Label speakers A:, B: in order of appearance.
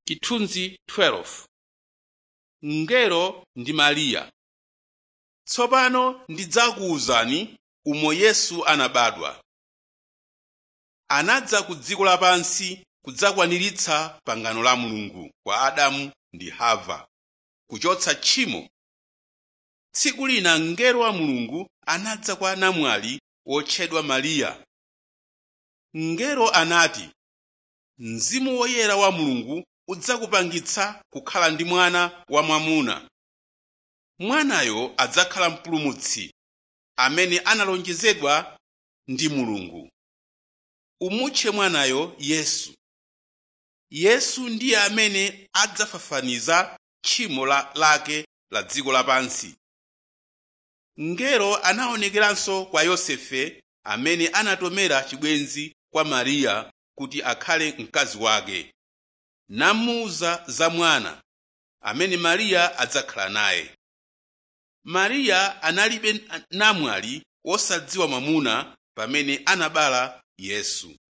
A: chithunzi 12 mngelo ndi mariya tsopano ndidzakuwuzani umo yesu anabadwa anadza ku dziko lapansi kudzakwaniritsa pangano la mulungu kwa adamu ndi hava kuchotsa tchimo tsiku lina mngelo wa mulungu anadza kwa namwali wotchedwa mariya mngelo anati mzimu woyera wa mulungu udzakupangitsa kukhala ndi mwana wamwamuna mwanayo adzakhala mpulumutsi amene analonjezedwa ndi mulungu umutche mwanayo yesu yesu ndiye amene adzafafaniza tchimo la, lake la dziko lapansi mngelo anaonekeranso kwa yosefe amene anatomera chibwenzi kwa mariya kuti akhale mkazi wake namuwuza za mwana amene mariya adzakhala naye mariya analibe namwali wosadziwa mwamuna pamene anabala yesu